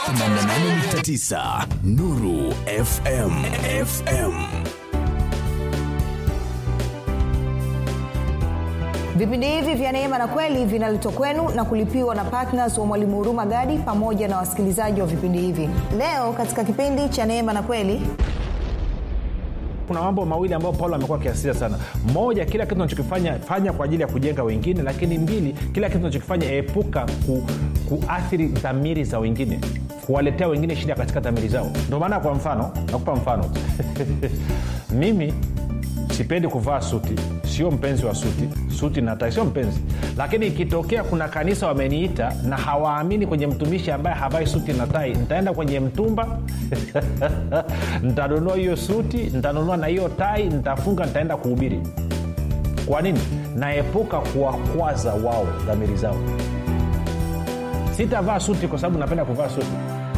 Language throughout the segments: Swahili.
88.9 Nuru FM FM vipindi hivi vya neema na kweli vinaletwa kwenu na kulipiwa na ptns wa mwalimu huruma gadi pamoja na wasikilizaji wa vipindi hivi leo katika kipindi cha neema na kweli kuna mambo mawili ambayo paulo amekuwa akiasiria sana moja kila kitu unachokifanya fanya kwa ajili ya kujenga wengine lakini mbili kila kitu unachokifanya epuka ku, kuathiri dhamiri za wengine kuwaletea wengine shida katika dhamiri zao ndio maana kwa mfano nakupa mfano mimi sipendi kuvaa suti sio mpenzi wa suti suti natai sio mpenzi lakini ikitokea kuna kanisa wameniita na hawaamini kwenye mtumishi ambaye havai suti na tai nitaenda kwenye mtumba nitanunua hiyo suti nitanunua na hiyo tai nitafunga nitaenda kuhubiri kwa nini naepuka kuwakwaza wao dhamiri zao sitavaa suti kwa sababu napenda kuvaa suti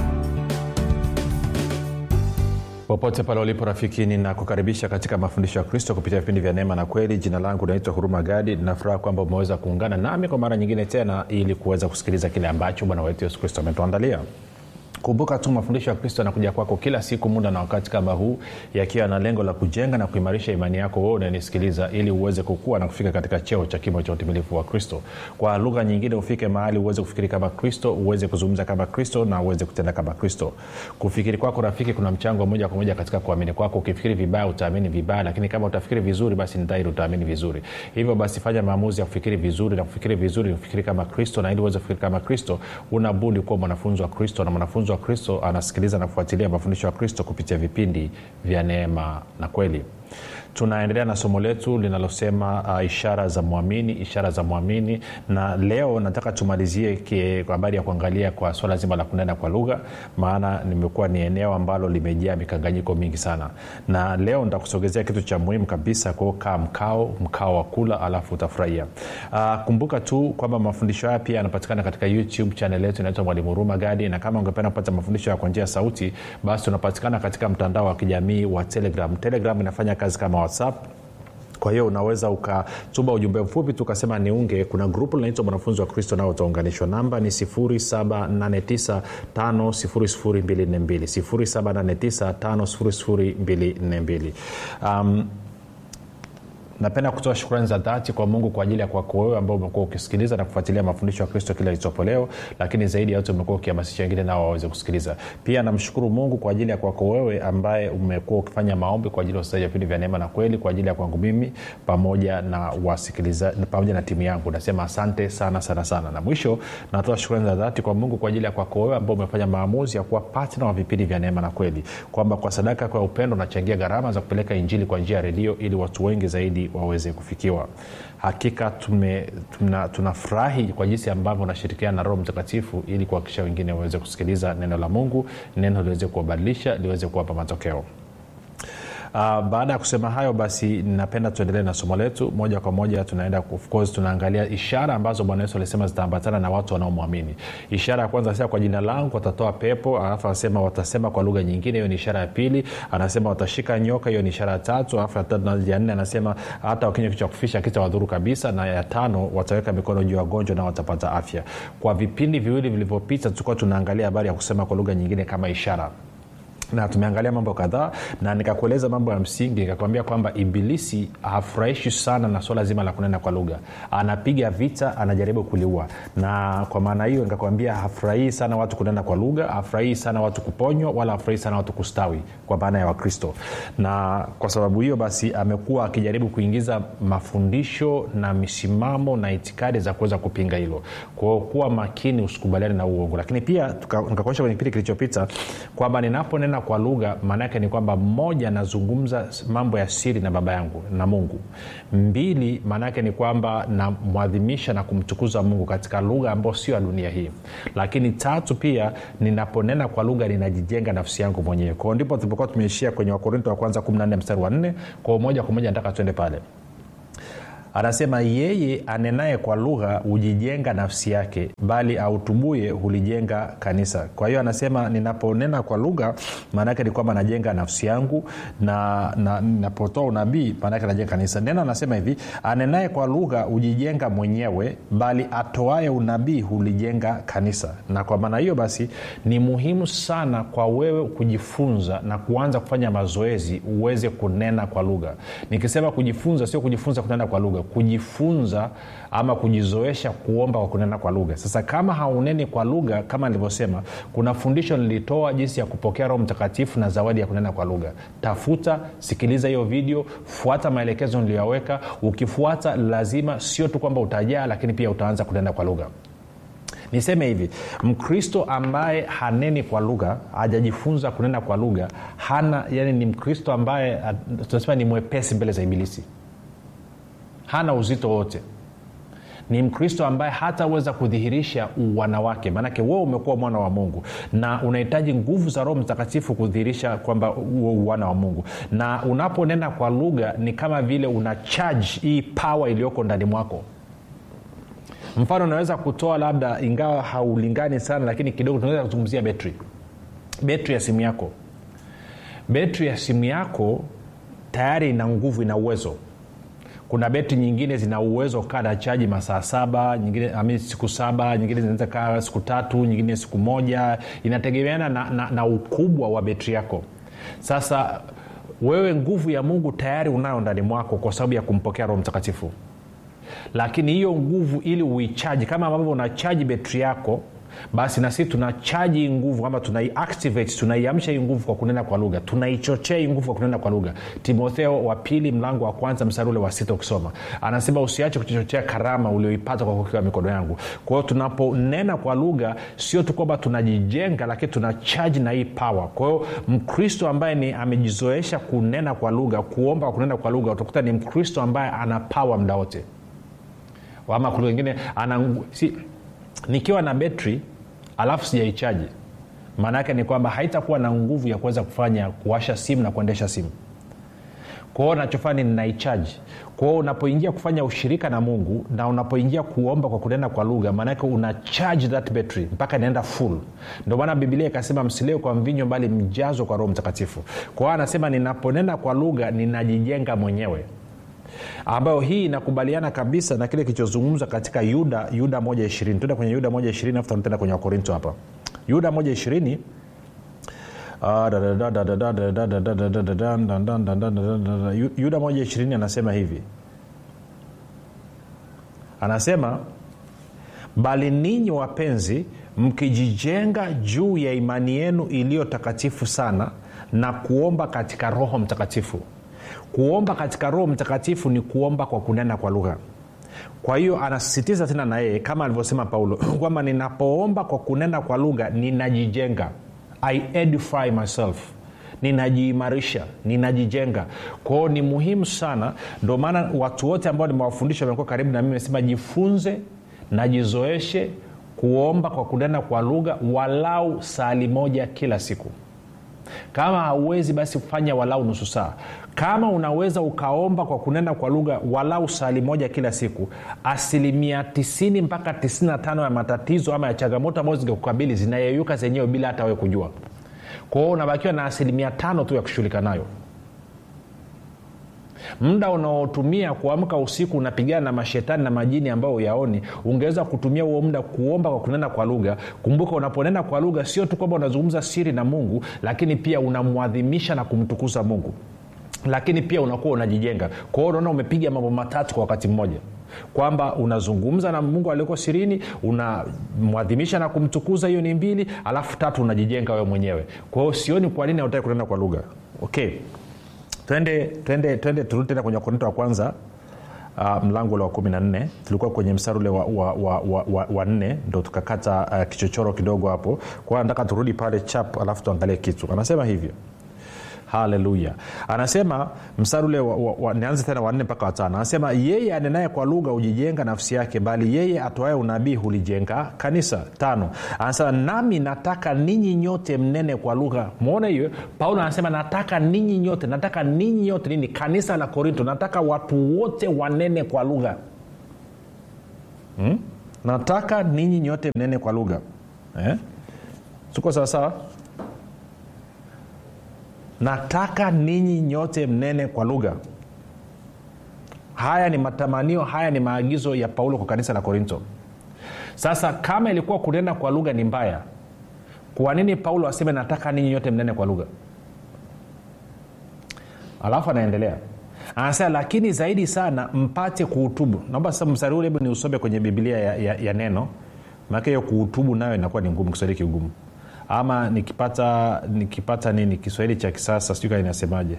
popote pale ulipo rafiki ninakukaribisha katika mafundisho ya kristo kupitia vipindi vya neema na kweli jina langu naitwa huruma gadi ninafuraha kwamba umeweza kuungana nami kwa mara nyingine tena ili kuweza kusikiliza kile ambacho bwana wetu yesu kristo ametuandalia kumbuka tu mafundisho ya kristo yanakuja kwako kila siku muda na wakati kama huu yakiwa na lengo la kujenga na kuimarisha imani yako wewe unanisikiliza ili uweze kukua na kufika katika cheo cha kimo cha utimilifu wa kristo kwa lugha nyingine ufike mahali uweze kufikiri kama kristo uweze kuzungumza kama kristo na uweze kutenda kama kristo kufikiri kwako rafiki kuna mchango moja kwa moja katika kuamini kwako ukifikiri vibaya utaamini vibaya lakini kama utafikiri vizuri basi ni dhahiri utaamini vizuri hivyo basi fanya maamuzi ya kufikiri vizuri na kufikiri vizuri kufikiri kama kristo na ili uweze kufikiri kama kristo una budi kuwa mwanafunzi wa kristo na mwanafunzi wa kristo anasikiliza na kufuatilia mafundisho ya kristo kupitia vipindi vya neema na kweli tunaendelea na somo letu linalosema uh, ishara za mwamini ishara za mwamini na leo nataka tumalizie kwa habari ya kuangalia kwa swala zima la kunena kwa lugha maana nimekuwa ni eneo ambalo limejaa mikanganyiko mingi sana na leo nitakusogezea kitu cha muhimu kabisa kwao kaa mkao mkao wa kula alafu utafurahia uh, kumbuka tu kwamba mafundisho haya pia yanapatikana katika youtube chanel yetu inaitwa mwalimu huruma gadi na kama ungependa kupata mafundisho ya kwa njia ya sauti basi unapatikana katika mtandao wa kijamii wa telegram telegram inafanya kazi kama whatsapp kwa hiyo unaweza ukatuma ujumbe mfupi tu ukasema niunge kuna grupu linaitwa mwanafunzi wa kristo nao utaunganishwa namba ni 7895242 um, napenda kutoa shukrani za dhati kwa mungu kwa ajili ya kwako wewe ambao umekuwa ukisikiliza na kufuatilia mafundisho ya kristo kila litopo leo lakini zaidi ya yote umekuwa ukihamasisha wengine nao waweze kusikiliza pia namshukuru mungu kwa ajili ya kwako wewe ambaye umekuwa ukifanya maombi kwa ajili ya usaji vipindi vya neema na kweli kwa ajili ya kwangu mimi pamoja na wasikiliza pamoja na timu yangu nasema asante sana sana sana na mwisho natoa shukrani za dhati kwa mungu kwa ajili ya kwako wewe ambao umefanya maamuzi ya kuwa patna wa vipindi vya neema na kweli kwamba kwa sadaka kwa upendo unachangia gharama za kupeleka injili kwa njia ya redio ili watu wengi zaidi waweze kufikiwa hakika tunafurahi tuna kwa jinsi ambavyo unashirikiana na roho mtakatifu ili kuhakikisha wengine waweze kusikiliza neno la mungu neno liweze kuwabadilisha liweze kuwapa matokeo Uh, baada ya kusema hayo basi napenda tuendelee na somo letu moja kwa moja tunaenda of course tunaangalia ishara ambazo bwana yesu alisema zitaambatana na watu wanaomwamini ishara ya kwanza anasema kwa jina langu watatoa pepo alafu anasema watasema kwa lugha nyingine hiyo ni ishara ya pili anasema watashika nyoka hiyo ni ishara ya tatu alafu ya nne anasema hata wakinywa kitu cha kufisha kita wadhuru kabisa na ya tano wataweka mikono juu ya wagonjwa na watapata afya kwa vipindi viwili vilivyopita tulikuwa tunaangalia habari ya kusema kwa lugha nyingine kama ishara na tumeangalia mambo kadhaa na nikakueleza mambo ya msingi nikakwambia kwamba ibilisi hafurahishi sana na swala zima la kunena kwa lugha anapiga vita anajaribu kuliua na kwa maana hiyo nikakwambia hafurahii sana watu kunena kwa lugha hafurahii sana watu kuponywa wala hafurahii sana watu kustawi kwa maana ya wakristo na kwa sababu hiyo basi amekuwa akijaribu kuingiza mafundisho na misimamo na itikadi za kuweza kupinga hilo kwao kuwa makini usikubaliane na uongo lakini pia nikakuonyesha kwenye kipindi kilichopita kwamba ninaponena kwa lugha maana yake ni kwamba mmoja nazungumza mambo ya siri na baba yangu na mungu mbili maana yake ni kwamba namwadhimisha na kumtukuza mungu katika lugha ambayo sio ya dunia hii lakini tatu pia ninaponena kwa lugha ninajijenga nafsi yangu mwenyewe kwao ndipo tulipokuwa tumeishia kwenye wakorinto wa kwanza 14 mstari wa 4 kwao moja kwa moja nataka tuende pale anasema yeye anenaye kwa lugha hujijenga nafsi yake bali autubuye hulijenga kanisa kwa hiyo anasema ninaponena kwa lugha maanaake ni kwamba najenga nafsi yangu na, na ninapotoa unabii maanaake najenga kanisa neno anasema hivi anenaye kwa lugha hujijenga mwenyewe bali atoaye unabii hulijenga kanisa na kwa maana hiyo basi ni muhimu sana kwa wewe kujifunza na kuanza kufanya mazoezi uweze kunena kwa lugha nikisema kujifunza sio kujifunza kunena kwa lugha kujifunza ama kujizoesha kuomba kwa kunena kwa lugha sasa kama hauneni kwa lugha kama nilivyosema kuna fundisho nilitoa jinsi ya kupokea roho mtakatifu na zawadi ya kunena kwa lugha tafuta sikiliza hiyo video fuata maelekezo niliyoyaweka ukifuata lazima sio tu kwamba utajaa lakini pia utaanza kunena kwa lugha niseme hivi mkristo ambaye haneni kwa lugha hajajifunza kunena kwa lugha hana yani ni mkristo ambaye tunasema ni mwepesi mbele za ibilisi hana uzito wote ni mkristo ambaye hataweza kudhihirisha uwana wake maanake wewe umekuwa mwana wa mungu na unahitaji nguvu za roho mtakatifu kudhihirisha kwamba huo uwana wa mungu na unaponena kwa lugha ni kama vile una charge hii pawa iliyoko ndani mwako mfano unaweza kutoa labda ingawa haulingani sana lakini kidogo tunaweza kuzungumzia betri betri ya simu yako betri ya simu yako tayari ina nguvu ina uwezo kuna beti nyingine zina uwezo kaa na chaji masaa saba nyingine ami siku saba nyingine zinaweza kaa siku tatu nyingine siku moja inategemeana na, na, na ukubwa wa betri yako sasa wewe nguvu ya mungu tayari unayo ndani mwako kwa sababu ya kumpokea roho mtakatifu lakini hiyo nguvu ili uichaji kama ambavyo unachaji betri yako basi na sisi tunachaji hii nguvu kwamba tunaiactivate tunaiamsha hii nguvu kwa kunena kwa lugha tunaichochea hii nguvu kwa kunena kwa lugha timotheo wa pili mlango wa kwanza mstari ule wa sita ukisoma anasema usiache kuchochea karama ulioipata kwa kukiwa mikono yangu kwa hiyo tunaponena kwa lugha sio tu kwamba tunajijenga lakini tunachaji na hii pawa kwa hiyo mkristo ambaye ni amejizoesha kunena kwa lugha kuomba kwa kunena kwa lugha utakuta ni mkristo ambaye ana pawa mda wote ama kuna wengine ana si, nikiwa na betri alafu sijaichaji maana yake ni kwamba haitakuwa na nguvu ya kuweza kufanya kuwasha simu na kuendesha simu kwao nachofanya ni ninaichaji kwao unapoingia kufanya ushirika na mungu na unapoingia kuomba kwa kunena kwa lugha maanake una charge that battery mpaka inaenda full ndio maana bibilia ikasema msilewe kwa mvinyo bali mjazo kwa roho mtakatifu kwao anasema ninaponena kwa lugha ninajijenga mwenyewe ambayo hii inakubaliana kabisa na kile kilichozungumzwa katika yuda yuda moja ishirini tuenda kwenye yuda moja ishirini afu tutaenda kwenye wakorinto hapa yuda moja ishirini yuda moja ishirini anasema hivi anasema bali ninyi wapenzi mkijijenga juu ya imani yenu iliyo takatifu sana na kuomba katika roho mtakatifu kuomba katika roho mtakatifu ni kuomba kwa kunena kwa lugha kwa hiyo anasisitiza tena na yeye kama alivyosema paulo kwamba ninapoomba kwa kunena kwa lugha ninajijenga i edify myself ninajiimarisha ninajijenga kwao ni muhimu sana ndio maana watu wote ambao nimewafundisha wamekuwa karibu na mimi mesema jifunze najizoeshe kuomba kwa kunena kwa lugha walau sali moja kila siku kama hauwezi basi fanya walau nusu saa kama unaweza ukaomba kwa kunena kwa lugha walau sali moja kila siku asilimia 90 mpaka 95 ya matatizo ama ya changamoto ambazo zingekukabili zinayeyuka zenyewe bila hata wewe kujua kwa hiyo unabakiwa na asilimia tano tu ya kushughulika nayo muda unaotumia kuamka usiku unapigana na mashetani na majini ambayo uyaoni ungeweza kutumia huo muda kuomba kwa kunena kwa lugha kumbuka unaponena kwa lugha sio tu kwamba unazungumza siri na mungu lakini pia unamwadhimisha na kumtukuza mungu lakini pia unakuwa unajijenga kwa hiyo unaona umepiga mambo matatu kwa wakati mmoja kwamba unazungumza na mungu alioko sirini unamwadhimisha na kumtukuza hiyo ni mbili alafu tatu unajijenga wewe mwenyewe kwa hiyo sioni kwa nini hautaki kunena kwa lugha okay twende twende twende turudi tena kwenye wakorinto wa kwanza uh, mlango ule wa kumi na nne tulikuwa kwenye mstari ule wa, wa, wa, wa, wa, wa nne ndo tukakata uh, kichochoro kidogo hapo kwa hiyo nataka turudi pale chap alafu tuangalie kitu anasema hivyo haleluya anasema mstari ule wa, wa, wa, nianze tena wanne mpaka watano anasema yeye anenaye kwa lugha hujijenga nafsi yake bali yeye atoaye unabii hulijenga kanisa tano anasema nami nataka ninyi nyote mnene kwa lugha mwona hiyo paulo anasema nataka ninyi nyote nataka ninyi nyote nini kanisa la korinto nataka watu wote wanene kwa lugha hmm? nataka ninyi nyote mnene kwa lugha eh? tuko sawasawa nataka ninyi nyote mnene kwa lugha haya ni matamanio haya ni maagizo ya paulo kwa kanisa la korinto sasa kama ilikuwa kunena kwa lugha ni mbaya kwa nini paulo aseme nataka ninyi nyote mnene kwa lugha alafu anaendelea anasema lakini zaidi sana mpate kuhutubu naomba sasa mstari ule hebu ni usome kwenye bibilia ya, ya, ya neno maake hiyo kuhutubu nayo inakuwa ni ngumu kiswahili kigumu ama nikipata nikipata nini kiswahili cha kisasa sijui kaa inasemaje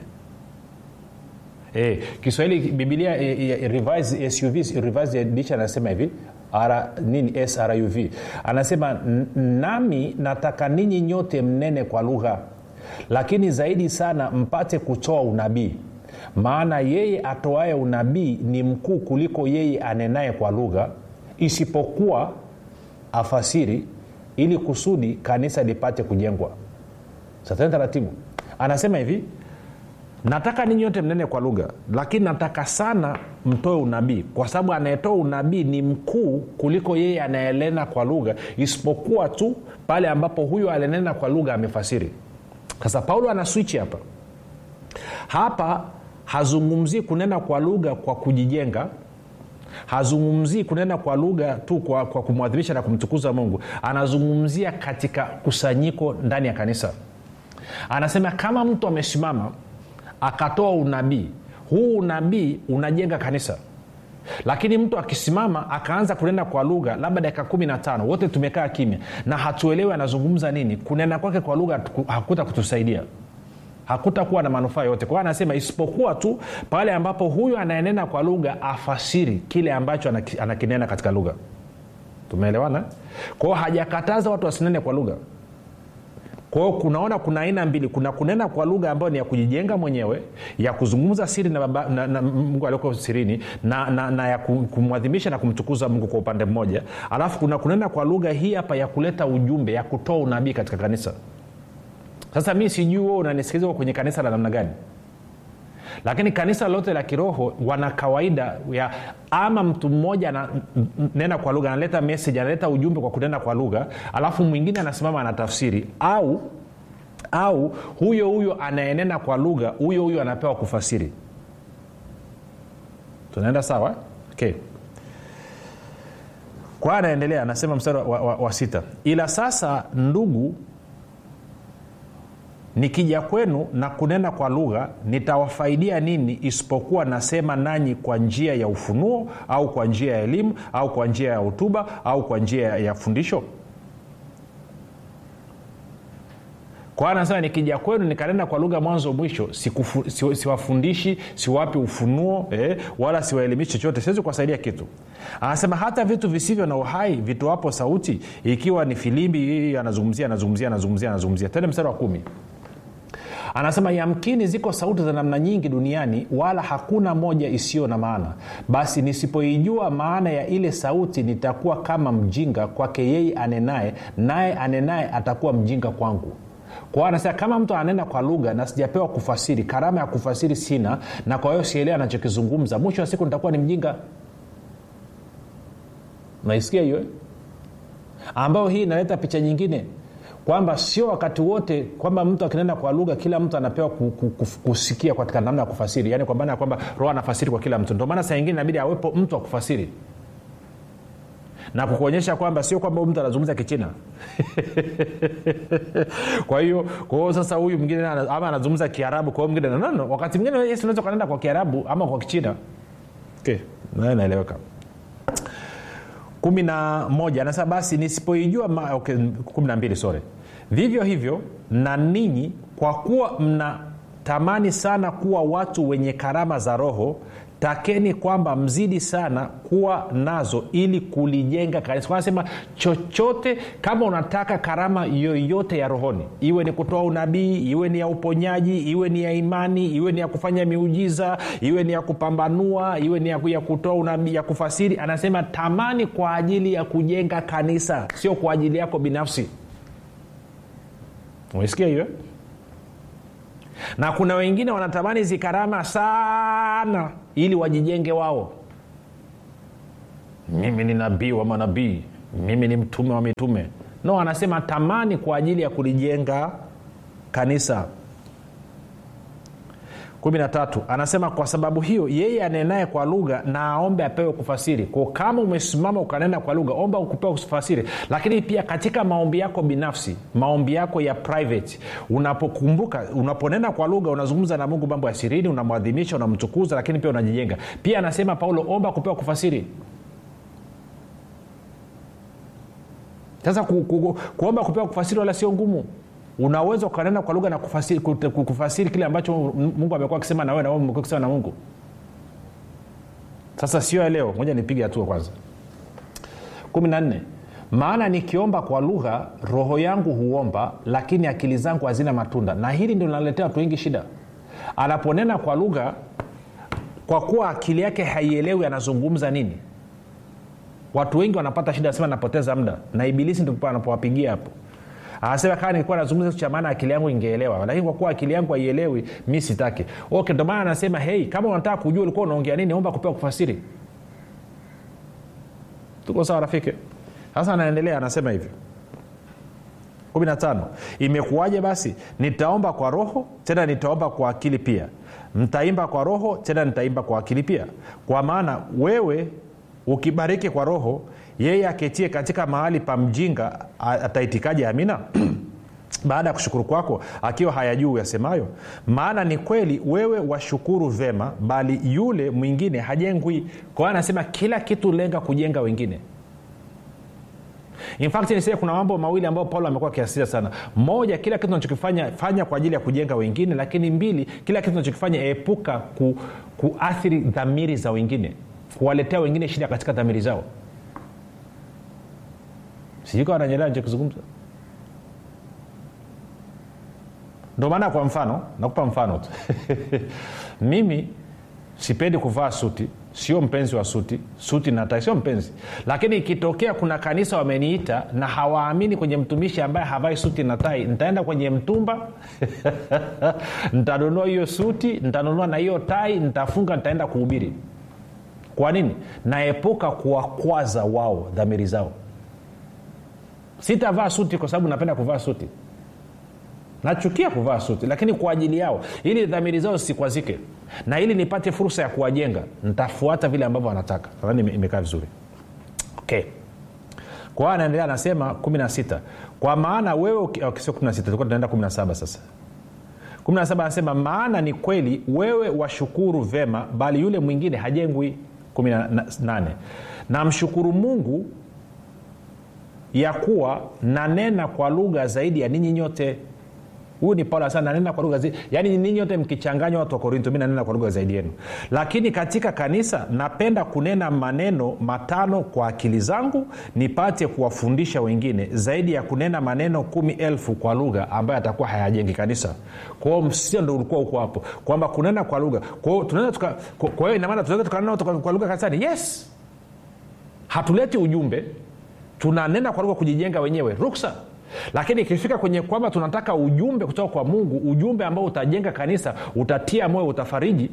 e, kiswahili bibilia e, e, revised suv revised edition anasema hivi R, nini sruv anasema nami nataka ninyi nyote mnene kwa lugha lakini zaidi sana mpate kutoa unabii maana yeye atoaye unabii ni mkuu kuliko yeye anenaye kwa lugha isipokuwa afasiri ili kusudi kanisa lipate kujengwa satani taratibu anasema hivi nataka ninyi yote mnene kwa lugha lakini nataka sana mtoe unabii kwa sababu anayetoa unabii ni mkuu kuliko yeye anayenena kwa lugha isipokuwa tu pale ambapo huyo alinena kwa lugha amefasiri sasa paulo ana swichi hapa hapa hazungumzii kunena kwa lugha kwa kujijenga hazungumzii kunena kwa lugha tu kwa, kwa kumwadhimisha na kumtukuza mungu anazungumzia katika kusanyiko ndani ya kanisa anasema kama mtu amesimama akatoa unabii huu unabii unajenga kanisa lakini mtu akisimama akaanza kunena kwa lugha labda dakika kumi na tano wote tumekaa kimya na hatuelewi anazungumza nini kunena kwake kwa lugha hakuta kutusaidia hakutakuwa na manufaa yote kwa hiyo anasema isipokuwa tu pale ambapo huyu anayenena kwa lugha afasiri kile ambacho anakinena katika lugha tumeelewana kwao hajakataza watu wasinene kwa lugha kwao kunaona kuna aina mbili kuna kunena kwa lugha ambayo ni ya kujijenga mwenyewe ya kuzungumza siri na, baba, na, na mungu alioko sirini na, na, na ya kumwadhimisha na kumtukuza mungu kwa upande mmoja alafu kuna kunena kwa lugha hii hapa ya kuleta ujumbe ya kutoa unabii katika kanisa sasa mi sijui wewe unanisikiliza kwenye kanisa la namna gani lakini kanisa lote la kiroho wana kawaida ya ama mtu mmoja ananena kwa lugha analeta message analeta ujumbe kwa kunena kwa lugha alafu mwingine anasimama anatafsiri au au huyo huyo anayenena kwa lugha huyo huyo anapewa kufasiri tunaenda sawa okay kwa anaendelea anasema mstari wa, wa, wa sita ila sasa ndugu nikija kwenu na kunena kwa lugha nitawafaidia nini isipokuwa nasema nanyi kwa njia ya ufunuo au kwa njia ya elimu au kwa njia ya hotuba au kwa njia ya fundisho kwa hiyo anasema nikija kwenu nikanena kwa lugha mwanzo mwisho sikufu, si, siwafundishi siwapi ufunuo eh, wala siwaelimishi chochote siwezi kuwasaidia kitu anasema hata vitu visivyo na uhai vitoapo sauti ikiwa ni filimbi anazungumzia anazungumzia anazungumzia anazungumzia tende mstari wa kumi anasema yamkini ziko sauti za namna nyingi duniani wala hakuna moja isiyo na maana basi nisipoijua maana ya ile sauti nitakuwa kama mjinga kwake yeye anenaye naye anenaye atakuwa mjinga kwangu kwa anasema kama mtu ananena kwa lugha na sijapewa kufasiri karama ya kufasiri sina na kwa hiyo sielewa anachokizungumza mwisho wa siku nitakuwa ni mjinga naisikia hiyo ambayo hii inaleta picha nyingine kwamba sio wakati wote kwamba mtu akinena kwa lugha kila mtu anapewa kusikia katika namna ya kufasiri yaani kwa maana ya kwamba roho anafasiri kwa kila mtu ndio maana saa ingine inabidi awepo mtu wa kufasiri na kukuonyesha kwamba sio kwamba mtu anazungumza kichina kwa hiyo kwa hiyo sasa huyu mwingine ama anazungumza kiarabu kwa hiyo mwingine nono wakati mwingine yesu unaweza ukanenda kwa kiarabu ama kwa kichina okay. naye naeleweka kumi na moja anasema basi nisipoijua ma, okay, kumi na mbili sore vivyo hivyo na ninyi kwa kuwa mna tamani sana kuwa watu wenye karama za roho takeni kwamba mzidi sana kuwa nazo ili kulijenga kanisa anasema chochote kama unataka karama yoyote ya rohoni iwe ni kutoa unabii iwe ni ya uponyaji iwe ni ya imani iwe ni ya kufanya miujiza iwe ni ya kupambanua iwe ni ya, ya kutoa unabii ya kufasiri anasema tamani kwa ajili ya kujenga kanisa sio kwa ajili yako binafsi umesikia hiyo na kuna wengine wanatamani hizi karama sana ili wajijenge wao mimi ni nabii wa manabii mimi ni mtume wa mitume no anasema tamani kwa ajili ya kulijenga kanisa kumi na tatu anasema kwa sababu hiyo yeye anenaye kwa lugha na aombe apewe kufasiri ko kama umesimama ukanena kwa lugha omba kupewa kufasiri lakini pia katika maombi yako binafsi maombi yako ya private unapokumbuka unaponena kwa lugha unazungumza na mungu mambo ya sirini unamwadhimisha unamtukuza lakini pia unajijenga pia anasema paulo omba kupewa kufasiri sasa ku, ku, kuomba kupewa kufasiri wala sio ngumu unaweza ukanena kwa lugha na kufasiri, kufasiri kile ambacho mungu amekuwa akisema na wewe na wewe umekuwa akisema na mungu sasa sio ya leo moja nipige hatua kwanza kumi na nne maana nikiomba kwa lugha roho yangu huomba lakini akili zangu hazina matunda na hili ndio linaletea watu wengi shida anaponena kwa lugha kwa kuwa akili yake haielewi anazungumza nini watu wengi wanapata shida sema napoteza muda na ibilisi ndipo anapowapigia hapo anasema kama nilikuwa nazungumza kitu cha maana akili yangu ingeelewa lakini kwa kuwa akili yangu haielewi mi sitaki okay ndio maana anasema hei kama unataka kujua ulikuwa unaongea nini omba kupewa kufasiri tuko sawa rafiki sasa anaendelea anasema hivi 15 imekuwaje basi nitaomba kwa roho tena nitaomba kwa akili pia mtaimba kwa roho tena nitaimba kwa akili pia kwa maana wewe ukibariki kwa roho yeye aketie katika mahali pa mjinga ataitikaje amina baada ya kushukuru kwako akiwa hayajuu yasemayo maana ni kweli wewe washukuru vema bali yule mwingine hajengwi kwa hiyo anasema kila kitu lenga kujenga wengine in fact nisee kuna mambo mawili ambayo paulo amekuwa akiasiria sana moja kila kitu unachokifanya fanya kwa ajili ya kujenga wengine lakini mbili kila kitu unachokifanya epuka ku, kuathiri dhamiri za wengine kuwaletea wengine shida katika dhamiri zao sijui kawa nanyelewa nichokizungumza ndo maana kwa mfano nakupa mfano tu mimi sipendi kuvaa suti sio mpenzi wa suti suti natai sio mpenzi lakini ikitokea kuna kanisa wameniita na hawaamini kwenye mtumishi ambaye havai suti na tai nitaenda kwenye mtumba nitanunua hiyo suti nitanunua na hiyo tai nitafunga nitaenda kuhubiri kwa nini naepuka kuwakwaza wao dhamiri zao sitavaa suti kwa sababu napenda kuvaa suti nachukia kuvaa suti lakini kwa ajili yao ili dhamiri zao zisikwazike na ili nipate fursa ya kuwajenga ntafuata vile ambavyo wanataka nadhani imekaa vizuri okay kwa hiyo anaendelea anasema 16 kwa maana wewe okay, sio 16 tulikuwa tunaenda 17 sasa 17 anasema maana ni kweli wewe washukuru vema bali yule mwingine hajengwi 18 namshukuru mungu ya kuwa nanena kwa lugha zaidi ya ninyi nyote huyu ni paulo sana nanena kwa lugha zaidi yaani ninyi nyote mkichanganywa watu wa korinto mi nanena kwa lugha zaidi yenu lakini katika kanisa napenda kunena maneno matano kwa akili zangu nipate kuwafundisha wengine zaidi ya kunena maneno kumi elfu kwa lugha ambayo atakuwa hayajengi kanisa kwao msio ndo ulikuwa huko hapo kwamba kunena kwa lugha kwao tunaweza kwa hiyo inamaana tunaweza tukanena kwa lugha kanisani yes hatuleti ujumbe tunanena kwa lugha kujijenga wenyewe ruksa lakini ikifika kwenye kwamba tunataka ujumbe kutoka kwa mungu ujumbe ambao utajenga kanisa utatia moyo utafariji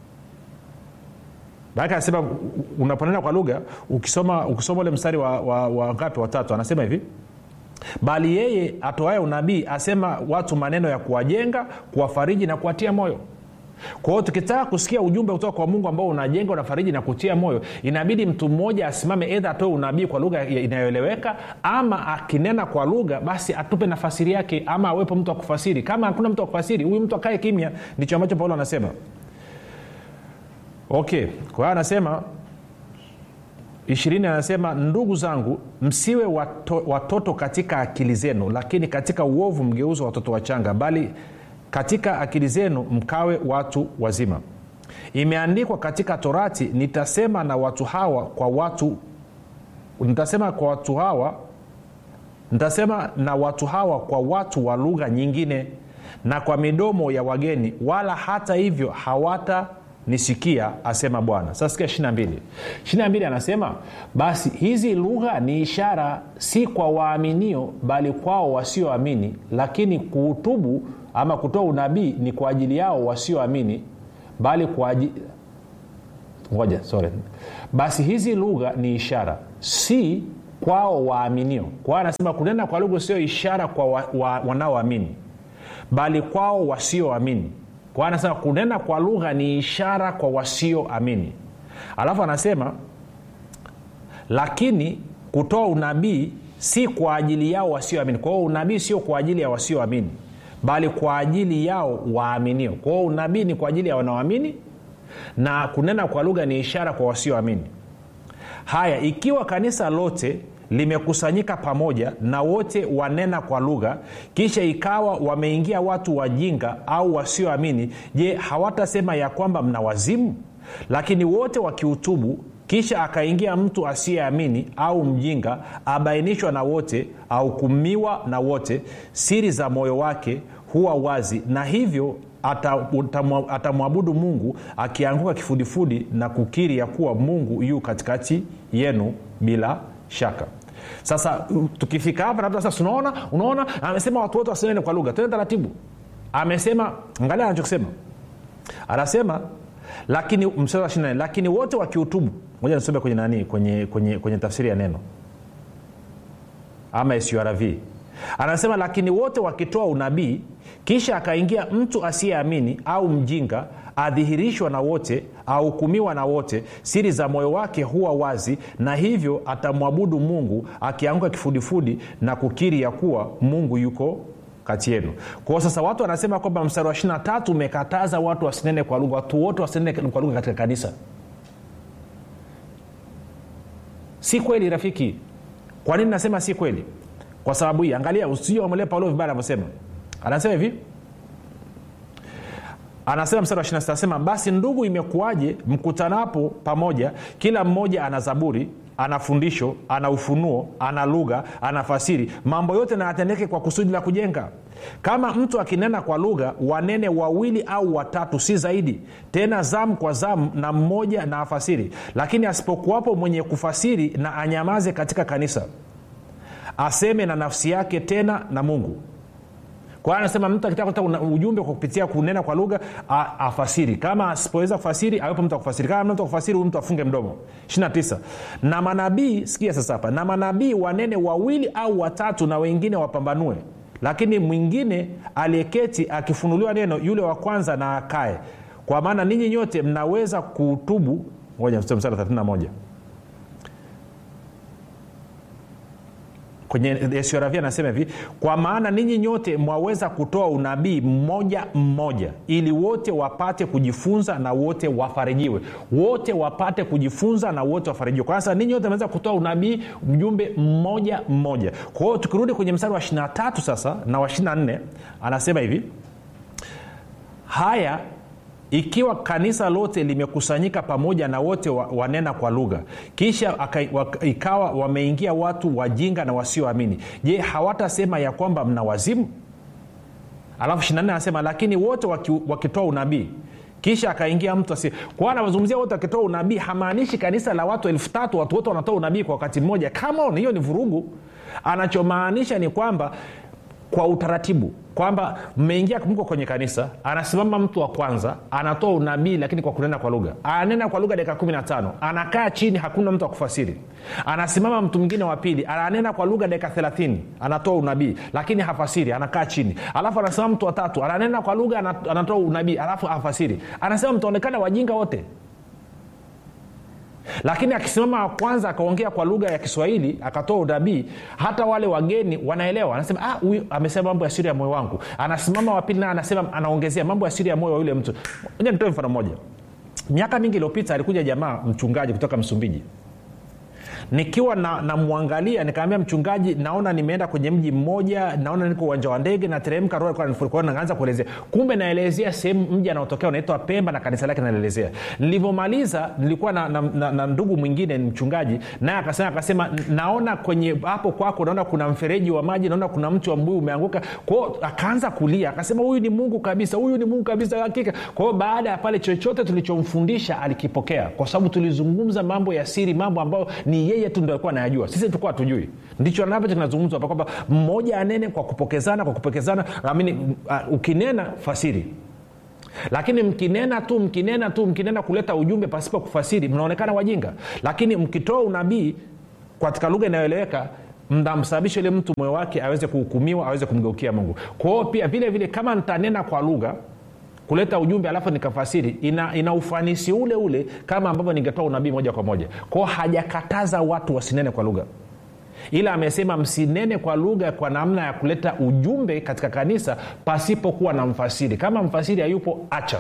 maake anasema unaponena kwa lugha ukisoma ukisoma ule mstari wa, wa, wa ngapi watatu anasema hivi bali yeye atoaye unabii asema watu maneno ya kuwajenga kuwafariji na kuwatia moyo kwa hiyo tukitaka kusikia ujumbe kutoka kwa mungu ambao unajenga unafariji na kutia moyo inabidi mtu mmoja asimame edha atoe unabii kwa lugha inayoeleweka ama akinena kwa lugha basi atupe nafasiri yake ama awepo mtu wa kufasiri kama hakuna mtu wa kufasiri huyu mtu akae kimya ndicho ambacho paulo anasema okay kwa hiyo anasema ishirini anasema ndugu zangu msiwe wato, watoto katika akili zenu lakini katika uovu mgeuzo watoto wachanga bali katika akili zenu mkawe watu wazima imeandikwa katika torati nitasema na watu hawa kwa watu nitasema kwa watu hawa nitasema na watu hawa kwa watu wa lugha nyingine na kwa midomo ya wageni wala hata hivyo hawata nisikia asema bwana sasa sikia ishiri na mbili ishiri na mbili anasema basi hizi lugha ni ishara si kwa waaminio bali kwao wasioamini lakini kuutubu ama kutoa unabii ni kwa ajili yao wasioamini bali kwa ajili ngoja sorry basi hizi lugha ni ishara si kwao waaminio kwao anasema kunena kwa lugha sio ishara kwa wa, wa, wanaoamini bali kwao wasioamini kwao anasema kunena kwa lugha ni ishara kwa wasioamini alafu anasema lakini kutoa unabii si kwa ajili yao wasioamini kwa hiyo unabii sio kwa ajili ya wasioamini bali kwa ajili yao waaminio kwa hiyo unabii ni kwa ajili ya wanaoamini na kunena kwa lugha ni ishara kwa wasioamini haya ikiwa kanisa lote limekusanyika pamoja na wote wanena kwa lugha kisha ikawa wameingia watu wajinga au wasioamini je hawatasema ya kwamba mna wazimu lakini wote wakiutubu kisha akaingia mtu asiyeamini au mjinga abainishwa na wote ahukumiwa na wote siri za moyo wake huwa wazi na hivyo atamwabudu mungu akianguka kifudifudi na kukiri ya kuwa mungu yu katikati yenu bila shaka sasa tukifika hapa sasa tunaona unaona amesema watu wote wasinene kwa lugha tene taratibu amesema angalia anachokisema anasema lakini mstari wa 24 lakini wote wakiutubu moja nisome kwenye nani kwenye, kwenye, kwenye tafsiri ya neno ama surv anasema lakini wote wakitoa unabii kisha akaingia mtu asiyeamini au mjinga adhihirishwa na wote ahukumiwa na wote siri za moyo wake huwa wazi na hivyo atamwabudu mungu akianguka kifudifudi na kukiri ya kuwa mungu yuko kati yenu kwao sasa watu wanasema kwamba mstari wa 23 umekataza watu wasinene kwa lugha watu wote wasinene kwa lugha katika kanisa si kweli rafiki kwa nini nasema si kweli kwa sababu hii angalia usije wamwelewe paulo vibaya anavyosema anasema hivi anasema mstari wa 26 anasema basi ndugu imekuwaje mkutanapo pamoja kila mmoja ana zaburi ana fundisho ana ufunuo ana lugha ana fasiri mambo yote nayatendeke kwa kusudi la kujenga kama mtu akinena kwa lugha wanene wawili au watatu si zaidi tena zamu kwa zamu na mmoja na afasiri lakini asipokuwapo mwenye kufasiri na anyamaze katika kanisa aseme na nafsi yake tena na mungu kwa hiyo anasema mtu akitaka kuta ujumbe kwa kupitia kunena kwa lugha afasiri kama asipoweza kufasiri awepo mtu akufasiri kama mtu akufasiri huyu mtu afunge mdomo 29 na manabii sikia sasa hapa na manabii wanene wawili au watatu na wengine wapambanue lakini mwingine aliyeketi akifunuliwa neno yule wa kwanza na akae kwa maana ninyi nyote mnaweza kuutubu moja mstari 31 kwenye suravia anasema hivi kwa maana ninyi nyote mwaweza kutoa unabii mmoja mmoja ili wote wapate kujifunza na wote wafarijiwe wote wapate kujifunza na wote wafarijiwe kwa sasa ninyi wote mnaweza kutoa unabii mjumbe mmoja mmoja kwa hiyo tukirudi kwenye mstari wa 23 sasa na wa 24 anasema hivi haya ikiwa kanisa lote limekusanyika pamoja na wote wa, wanena kwa lugha kisha aka, wa, ikawa wameingia watu wajinga na wasioamini je hawatasema ya kwamba mna wazimu alafu shinane anasema lakini wote waki, wakitoa unabii kisha akaingia mtu asi kwa anazungumzia wote wakitoa unabii hamaanishi kanisa la watu elfu tatu watu wote wanatoa unabii kwa wakati mmoja come on hiyo ni vurugu anachomaanisha ni kwamba kwa utaratibu kwamba mmeingia mko kwenye kanisa anasimama mtu wa kwanza anatoa unabii lakini kwa kunena kwa lugha ananena kwa lugha dakika 15 anakaa chini hakuna mtu wa kufasiri anasimama mtu mwingine wa pili ananena kwa lugha dakika 30 anatoa unabii lakini hafasiri anakaa chini alafu anasimama mtu watatu ananena kwa lugha anatoa unabii alafu hafasiri anasema mtaonekana wajinga wote lakini akisimama wa kwanza akaongea kwa lugha ya kiswahili akatoa unabii hata wale wageni wanaelewa anasema ah, huyu amesema mambo ya siri ya moyo wangu anasimama wapili naye anasema anaongezea mambo ya siri ya moyo wa yule mtu moja nitoe mfano mmoja miaka mingi iliyopita alikuja jamaa mchungaji kutoka msumbiji nikiwa namwangalia na nikaambia mchungaji naona nimeenda kwenye mji mmoja naona niko uwanja wa ndege nateremka roho alikuwa ananifurika. Kwa hiyo naanza kuelezea kumbe naelezea sehemu mji anaotokea unaitwa pemba na kanisa lake naelezea nilivyomaliza nilikuwa na, na, na, na ndugu mwingine ni mchungaji naye akasema akasema naona kwenye hapo kwako naona kuna mfereji wa maji naona kuna mti wa mbuyu umeanguka kwao akaanza kulia akasema huyu ni mungu kabisa huyu ni mungu kabisa hakika kwa hiyo baada ya pale chochote tulichomfundisha alikipokea kwa sababu tulizungumza mambo ya siri mambo ambayo ni yeye tu ndo alikuwa anayajua sisi tulikuwa hatujui ndicho ambacho kinazungumzwa hapa kwamba mmoja anene kwa kupokezana kwa kupokezana amini uh, ukinena fasiri lakini mkinena tu mkinena tu mkinena kuleta ujumbe pasipo kufasiri mnaonekana wajinga lakini mkitoa unabii katika lugha inayoeleweka mnamsababisha yule mtu moyo wake aweze kuhukumiwa aweze kumgeukia mungu kwa hiyo pia vile vile kama nitanena kwa lugha kuleta ujumbe alafu nikafasiri ina, ina ufanisi ule ule kama ambavyo ningetoa unabii moja kwa moja kwao hajakataza watu wasinene kwa lugha ila amesema msinene kwa lugha kwa namna ya kuleta ujumbe katika kanisa pasipokuwa na mfasiri kama mfasiri hayupo acha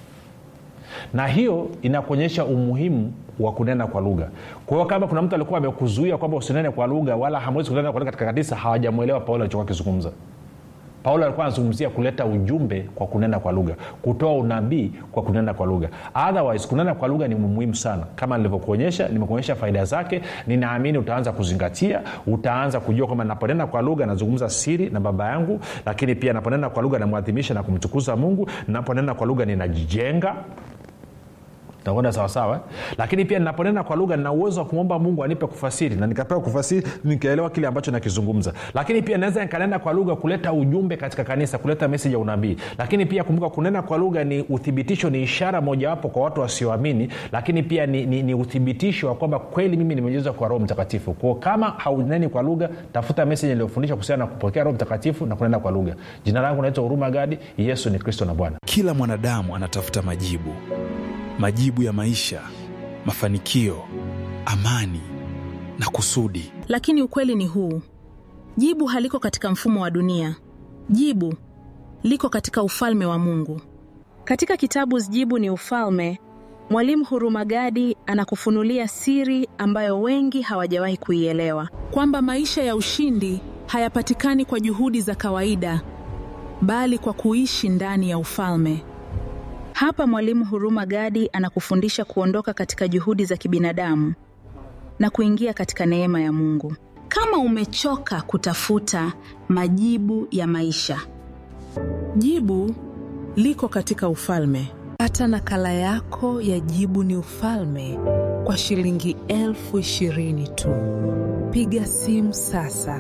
na hiyo inakuonyesha umuhimu wa kunena kwa lugha kwa hiyo kama kuna mtu alikuwa amekuzuia kwamba usinene kwa lugha wala hamwezi kunena kwa lugha katika kanisa hawajamwelewa paulo alichokuwa akizungumza paulo alikuwa anazungumzia kuleta ujumbe kwa kunena kwa lugha kutoa unabii kwa kunena kwa lugha otherwise kunena kwa lugha ni muhimu sana kama nilivyokuonyesha nimekuonyesha faida zake ninaamini utaanza kuzingatia utaanza kujua kwamba naponena kwa lugha nazungumza siri na baba yangu lakini pia naponena kwa lugha namwadhimisha na kumtukuza mungu naponena kwa lugha ninajijenga takwenda sawasawa lakini pia ninaponena kwa lugha nina uwezo wa kumwomba mungu anipe kufasiri na nikapewa kufasiri nikaelewa kile ambacho nakizungumza lakini pia naweza nikanena kwa lugha kuleta ujumbe katika kanisa kuleta meseji ya unabii lakini pia kumbuka kunena kwa lugha ni uthibitisho ni ishara mojawapo kwa watu wasioamini lakini pia ni, ni, ni uthibitisho wa kwamba kweli mimi nimejezwa kwa roho mtakatifu kwao kama hauneni kwa lugha tafuta meseji iliyofundisha kuhusiana na kupokea roho mtakatifu na kunena kwa lugha jina langu naitwa huruma gadi yesu ni kristo na bwana kila mwanadamu anatafuta majibu majibu ya maisha mafanikio amani na kusudi lakini ukweli ni huu jibu haliko katika mfumo wa dunia jibu liko katika ufalme wa mungu katika kitabu jibu ni ufalme mwalimu hurumagadi anakufunulia siri ambayo wengi hawajawahi kuielewa kwamba maisha ya ushindi hayapatikani kwa juhudi za kawaida bali kwa kuishi ndani ya ufalme hapa mwalimu huruma gadi anakufundisha kuondoka katika juhudi za kibinadamu na kuingia katika neema ya mungu kama umechoka kutafuta majibu ya maisha jibu liko katika ufalme hata nakala yako ya jibu ni ufalme kwa shilingi elfu ishirini tu piga simu sasa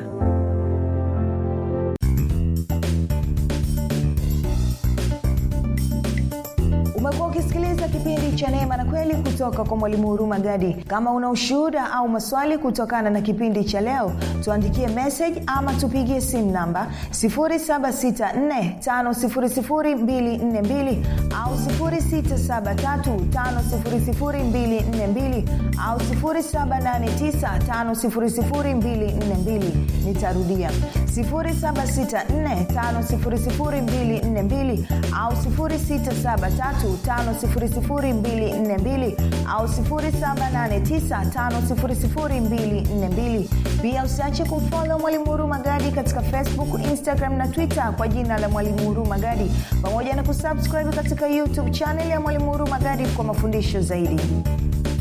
umekuwa ukisikiliza kipindi cha neema na kweli kutoka kwa mwalimu huruma gadi kama una ushuhuda au maswali kutokana na kipindi cha leo tuandikie message ama tupigie simu namba 7645242 au 6735242 au 7895242 nitarudia 7645242 au 6735242 au 7895242 pia usiache kumfolo mwalimu huru magadi katika facebook instagram na twitter kwa jina la mwalimu huru magadi pamoja na kusubscribe katika youtube chanel ya mwalimu huru magadi kwa mafundisho zaidi